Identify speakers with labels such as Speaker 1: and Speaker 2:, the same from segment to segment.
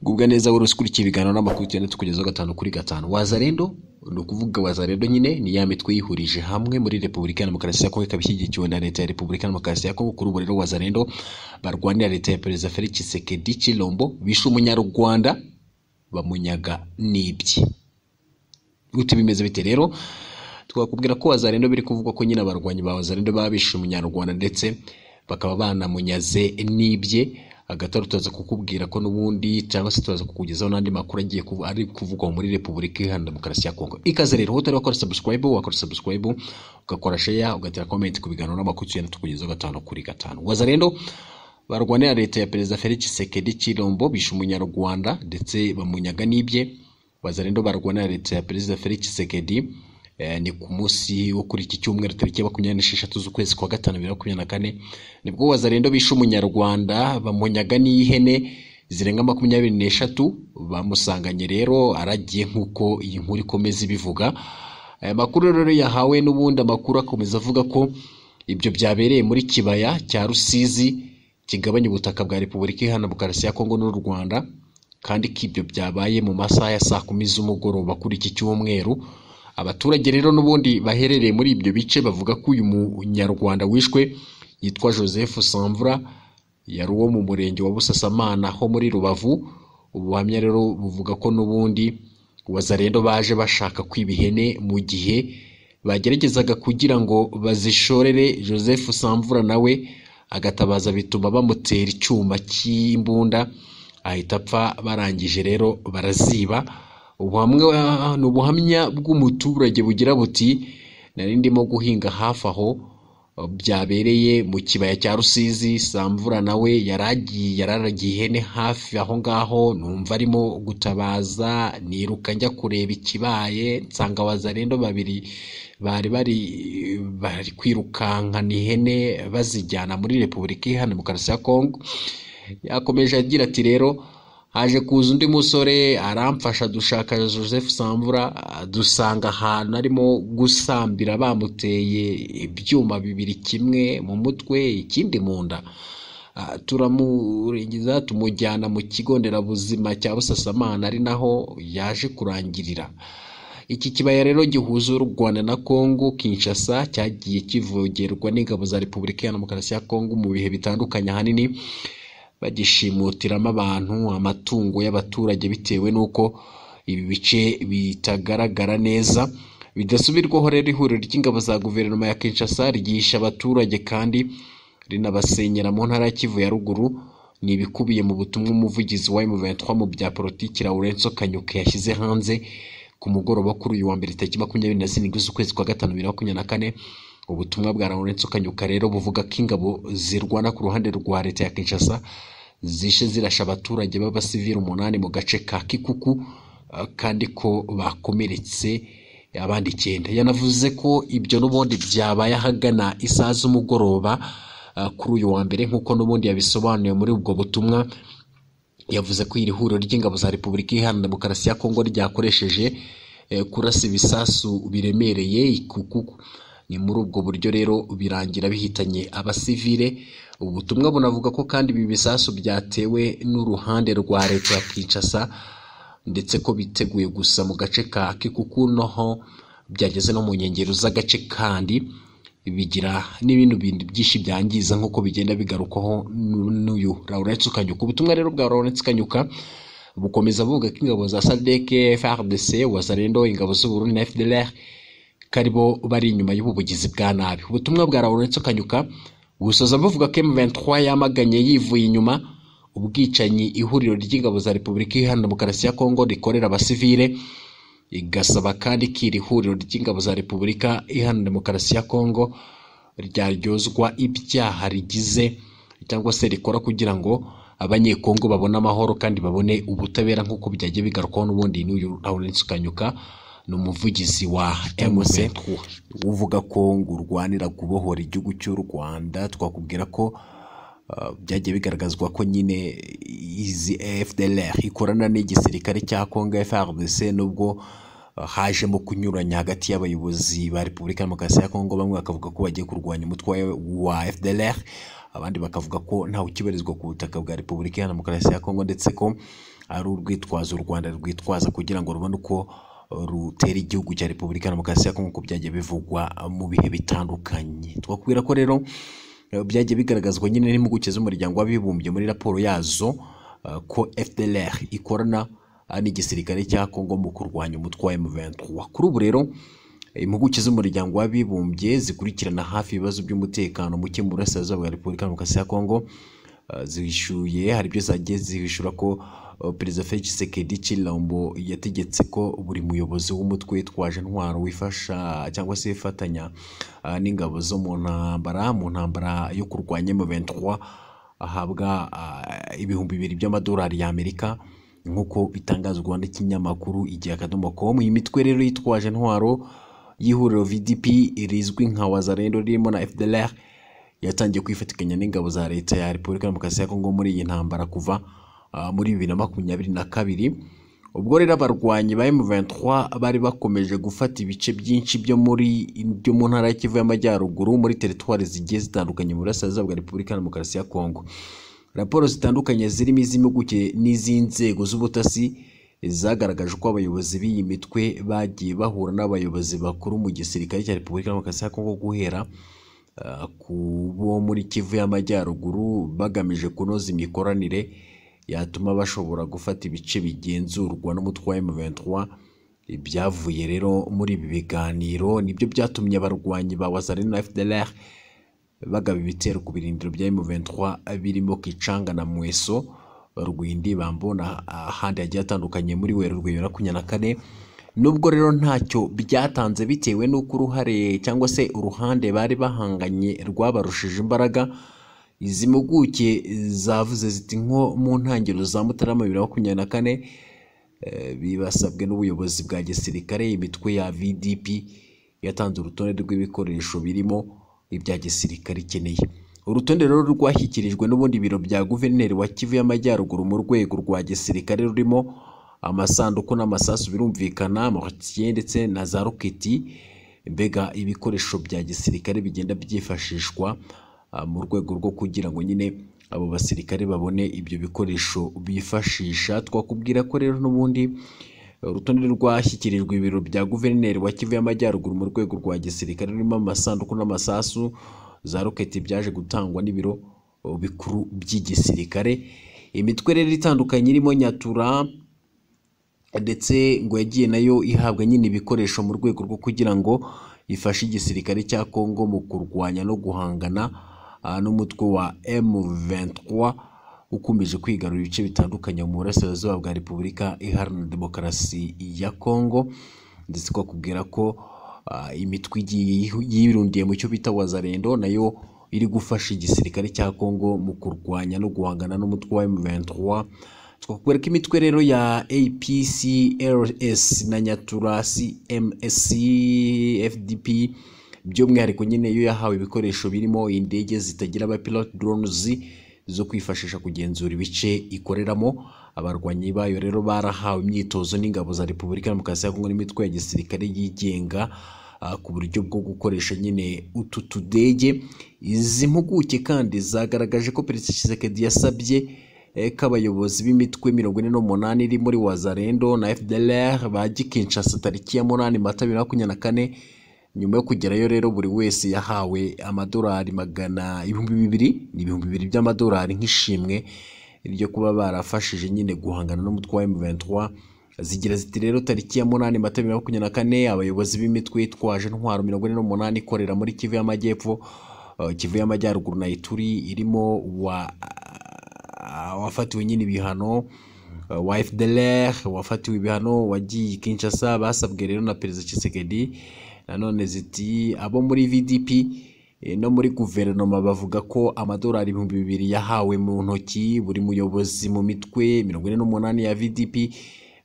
Speaker 1: gubwa neza wari ukurikiye ibiganiro n'amakuru tugenda tukugezaho gatanu kuri gatanu wazarendo ni ukuvuga wazarendo nyine ni ya mitwe yihurije hamwe muri repubulika ya demokarasi ya kongo ikaba ishyigikiwe na leta ya repubulika ya demokarasi ya kongo kuri ubu rero wazarendo barwanira leta ya perezida felix tshisekedi chilombo bishe umunyarwanda bamunyaga n'ibye gute bimeze bite rero twakubwira ko wazarendo biri kuvugwa ko nyine abarwanyi ba wazarendo baba bishe umunyarwanda ndetse bakaba banamunyaze n'ibye agataro turaza kukubwira ko n'ubundi cyangwa se turaza kukugezaho n'andi makuru agiye kuvu- ari kuvugwa muri repubulika iharanira demokarasi ya kongo ikaze rero aho utari wakora subscribe wakora subscribe ugakora share ugatera comment ku biganiro n'amakuru tugenda tukugezaho gatanu kuri gatanu waza rero barwanira leta ya perezida felix Tshisekedi chilombo bishe umunyarwanda ndetse bamunyaga n'ibye baza rero barwanira leta ya perezida felix Tshisekedi Eh, ni ku munsi wo kuri iki cyumweru tariki ya makumyabiri n'esheshatu z'ukwezi kwa gatanu bibiri na makumyabiri na kane nibwo wazarendo bishe umunyarwanda bamunyaga n'ihene zirenga makumyabiri n'eshatu bamusanganye rero aragiye nk'uko iyi nkuru ikomeza ibivuga aya makuru rero yahawe n'ubundi amakuru akomeza avuga ko ibyo byabereye muri kibaya cya rusizi kigabanya ubutaka bwa repubulika iharanira demokarasi ya kongo n'u rwanda kandi ko ibyo byabaye mu masaha ya saa kumi z'umugoroba kuri iki cyumweru abaturage rero n'ubundi baherereye muri ibyo bice bavuga ko uyu munyarwanda wishwe yitwa joseph samvura yari uwo mu murenge wa busasamana ho muri rubavu ubuhamya rero buvuga ko n'ubundi wazarendo baje bashaka kwiba ihene mu gihe bageragezaga kugira ngo bazishorere joseph samvura nawe agatabaza bituma bamutera icyuma cy'imbunda ahita apfa barangije rero baraziba ubuhamwa ni ubuhamya bw'umuturage bugira buti nari ndimo guhinga hafi aho byabereye mu kibaya cya rusizi samvura nawe yaragiye yararagiye ihene hafi aho ngaho numva arimo gutabaza niruka njya kureba ikibaye nsanga wazarendo babiri bari bari bari kwirukankana ihene bazijyana muri repubulika iharanira demokarasi ya kongo yakomeje agira ati rero haje kuza undi musore aramfasha dushaka joseph samvura dusanga ahantu arimo gusambira bamuteye ibyuma bibiri kimwe mu mutwe ikindi mu nda Ah, turamurengiza tumujyana mu kigo nderabuzima cya busasamana ari naho yaje kurangirira iki kibaya rero gihuza u rwanda na kongo kinshasa cyagiye kivogerwa n'ingabo za repubulika ya demokarasi ya kongo mu bihe bitandukanye ahanini bagishimutiramo abantu amatungo y'abaturage bitewe n'uko ibi bice bitagaragara neza bidasubirwaho rero ihuriro ry'ingabo za guverinoma ya kinshasa ryihisha abaturage kandi rinabasenyera mu ntara ya kivu ya ruguru ni ibikubiye mu butumwa umuvugizi wa M23 mu bya politiki Laurenso Kanyuka yashyize hanze ku mugoroba kuri uyu wa mbere tariki makumyabiri na zirindwi z'ukwezi kwa gatanu bibiri na makumyabiri na kane ubutumwa bwa Laurenso Kanyuka rero buvuga ko ingabo zirwana ku ruhande rwa leta ya Kinshasa zishe zirasha abaturage b'abasivili umunani mu gace ka Kikuku eh, kandi ko bakomeretse abandi icyenda yanavuze ko ibyo n'ubundi byabaye ahagana isaha z'umugoroba eh, kuri uyu wa mbere nk'uko n'ubundi yabisobanuye muri ubwo butumwa yavuze ko iri huriro ry'ingabo za repubulika iharanira demokarasi ya kongo ryakoresheje eh, kurasa ibisasu biremereye ikukuku ni muri ubwo buryo rero birangira bihitanye abasivile ubu butumwa bunavuga ko kandi ibi bisasu byatewe n'uruhande rwa leta ya kinshasa ndetse ko biteguye gusa mu gace ka kikuku noho byageze no mu nkengero z'agace kandi bigira n'ibindi bintu byinshi byangiza nk'uko bigenda bigarukwaho n'u- n'uyu Lawrence Kanyuka ubutumwa rero bwa Lawrence Kanyuka bukomeza buvuga ko ingabo za SADC, FARDC, Wazalendo, ingabo z'Uburundi na FDLR karibo bari inyuma y'ubu bugizi bwa nabi ubutumwa bwa Lawrence Kanyuka busoza buvuga ko M23 yamaganye yivuye inyuma ubwicanyi ihuriro ry'ingabo za Repubulika Iharanira Demokarasi ya Kongo rikorera abasivile igasaba kandi ko iri huriro ry'ingabo za repubulika iharanira demokarasi ya kongo ryaryozwa ibyaha rigize cyangwa se rikora kugira ngo abanyekongo babone amahoro kandi babone ubutabera nk'uko byagiye bigarukwaho n'ubundi n'uyu lawrence kanyuka ni umuvugizi wa mc uvuga ko ngo urwanira kubohora igihugu cy'u rwanda twakubwira ko Uh, byagiye bigaragazwa ko nyine izi FDLR ikorana n'igisirikare cya Congo FARDC nubwo uh, hajemo kunyuranya hagati y'abayobozi ba Repubulika Demokarasi ya Kongo bamwe bakavuga ko bagiye kurwanya umutwe wa FDLR abandi bakavuga ko ntawe ukibarizwa ku butaka bwa Repubulika Demokarasi ya Kongo ndetse ko ari urwitwazo u rwanda rwitwaza kugira ngo rubone uko rutera igihugu cya repubulika ya demokarasi ya kongo uko byagiye bivugwa mu bihe bitandukanye twakubwira ko rero eh, byagiye bigaragazwa nyine n'impuguke z'umuryango w'abibumbye muri raporo yazo eh, ko fdlr ikorana eh, n'igisirikare cya kongo mu kurwanya umutwe wa m23 kuri ubu rero impuguke z'umuryango w'abibumbye zikurikirana hafi ibibazo by'umutekano muke mu burasirazuba bwa repubulika ya demokarasi ya kongo Uh, zishyuye hari ibyo zagiye zihishura ko uh, perezida felix tshisekedi chilombo yategetse ko buri muyobozi w'umutwe witwaje intwaro wifasha cyangwa se wifatanya uh, n'ingabo zo mu ntambara mu ntambara yo kurwanya M23 ahabwa uh, ibihumbi bibiri by'amadolari y'amerika nk'uko bitangazwa n'ikinyamakuru igihe akadomo com iyi mitwe rero yitwaje intwaro y'ihuriro vdp rizwi nka wazarendo ririmo na fdlr yatangiye kwifatikanya n'ingabo za leta ya repubulika ya demokarasi ya kongo muri iyi ntambara kuva ah, muri bibiri na makumyabiri na kabiri ubwo rero abarwanyi ba M23 bari bakomeje gufata ibice byinshi byo muri byo mu ntara ya Kivu y'Amajyaruguru muri teritwari zigiye zitandukanye mu burasirazuba bwa Repubulika ya Demokarasi ya Kongo. Raporo zitandukanye zirimo iz'impuguke n'iz'inzego z'ubutasi zagaragaje ko abayobozi b'iyi mitwe bagiye bahura n'abayobozi bakuru mu gisirikare cya Repubulika ya Demokarasi ya Kongo guhera ah, ku bo muri Kivu y'Amajyaruguru bagamije kunoza imikoranire yatuma bashobora gufata ibice bigenzurwa n'umutwe wa M23 ibyavuye rero muri ibi biganiro nibyo byatumye abarwanyi ba Wazalendo na FDLR bagaba ibitero ku birindiro bya M23 birimo Kichanga na Mweso Rwindi bambona ahandi hagiye hatandukanye muri Werurwe bibiri na makumyabiri na kane nubwo rero ntacyo byatanze bitewe n'uko uruhare cyangwa se uruhande bari bahanganye rwabarushije imbaraga izi mpuguke zavuze ziti nko mu ntangiriro za mutarama bibiri na makumyabiri na kane eh, bibasabwe n'ubuyobozi bwa gisirikare imitwe ya vdp yatanze urutonde rw'ibikoresho birimo ibya gisirikare ikeneye urutonde rero rwashyikirijwe n'ubundi biro bya guverineri wa kivu y'amajyaruguru mu rwego rwa gisirikare rurimo amasanduku n'amasasu birumvikana amortier ndetse na za roketi mbega ibikoresho bya gisirikare bigenda byifashishwa ah, mu rwego rwo kugira ngo nyine abo basirikare babone ibyo bikoresho bifashisha twakubwira ko rero n'ubundi urutonde rwashyikirijwe ibiro bya guverineri wa kivu y'amajyaruguru mu rwego rwa gisirikare rurimo amasanduku n'amasasu za roketi byaje gutangwa n'ibiro uh, bikuru by'igisirikare imitwe rero itandukanye irimo nyatura ndetse ngo yagiye nayo ihabwa nyine ibikoresho mu rwego rwo kugira ngo ifashe igisirikare cya kongo mu kurwanya no guhangana ah, n'umutwe wa M23 ukomeje kwigarura ibice bitandukanye mu burasirazuba bwa repubulika iharanira demokarasi ya kongo ndetse twakubwira ko ah, imitwe igiye yihu- yirundiye mu cyo bita wazarendo nayo iri gufasha igisirikare cya kongo mu kurwanya no guhangana n'umutwe wa M23 twakubwira ko imitwe rero ya APCLS na Nyatura CMSC FDP by'umwihariko nyine yo yahawe ibikoresho birimo indege zitagira abapilote drones zo kwifashisha kugenzura ibice ikoreramo abarwanyi bayo rero barahawe imyitozo n'ingabo za Repubulika ya Demokarasi ya Kongo n'imitwe ya gisirikare yigenga ah, ku buryo bwo gukoresha nyine utu tudege izi mpuguke kandi zagaragaje ko Perezida Tshisekedi yasabye eh, ko abayobozi b'imitwe mirongo ine n'umunani iri muri Wazarendo na FDLR bajya i Kinshasa tariki ya munani Mata bibiri na makumyabiri na kane nyuma yo kugerayo rero buri wese yahawe amadolari magana ibihumbi bibiri ni ibihumbi bibiri by'amadolari nk'ishimwe ryo kuba barafashije nyine guhangana n'umutwe wa M23 zigira ziti rero tariki ya munani Mata bibiri na makumyabiri na kane abayobozi b'imitwe yitwaje intwaro mirongo ine n'umunani ikorera muri Kivu y'Amajyepfo eh, Kivu y'Amajyaruguru na Ituri irimo wa ah, wafatiwe nyine ibihano eh, wa FDLR wafatiwe ibihano wagiye i Kinshasa basabwe rero na Perezida Tshisekedi nanone ziti abo muri VDP eh, no muri guverinoma bavuga ko amadolari ibihumbi bibiri yahawe mu ntoki buri muyobozi mu mitwe mirongo ine n'umunani ya VDP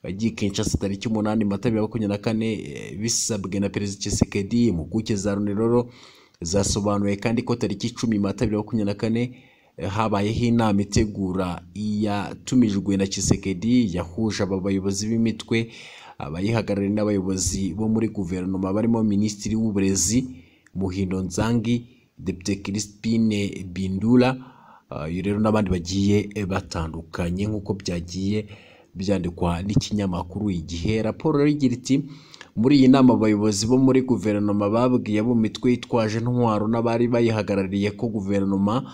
Speaker 1: wagiye i Kinshasa tariki umunani Mata bibiri na makumyabiri na kane eh, bisabwe na Perezida Tshisekedi impuguke za Loni rero zasobanuye kandi ko tariki icumi Mata bibiri na makumyabiri na kane eh, habayeho inama itegura iyatumijwe na Tshisekedi yahuje aba bayobozi b'imitwe abayihagarariye n'abayobozi bo muri guverinoma barimo Minisitiri w'Uburezi Muhindo Nzangi Depite Crispine Bindula ah, uyu rero n'abandi bagiye eh, batandukanye nk'uko byagiye byandikwa n'ikinyamakuru igihe raporo rero igira iti muri iyi nama abayobozi bo muri guverinoma babwiye abo mu mitwe yitwaje intwaro n'abari bayihagarariye ko guverinoma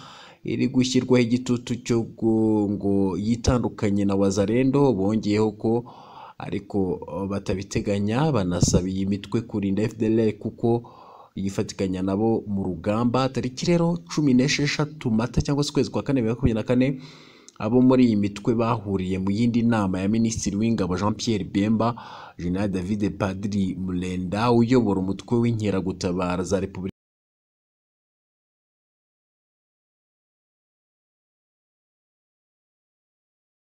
Speaker 1: iri gushyirwaho igitutu cyo gu- ngo yitandukanye na wazarendo bongeyeho ko ariko eh, batabiteganya banasaba iyi mitwe kurinda fdr kuko yifatikanya nabo mu rugamba tariki rero cumi n'esheshatu mata cyangwa se ukwezi kwa kane bibiri na makumyabiri na kane abo muri iyi mitwe bahuriye mu yindi nama ya minisitiri w'ingabo jean pierre bemba jenerali david padiri murenda uyobora umutwe w'inkeragutabara za repubulika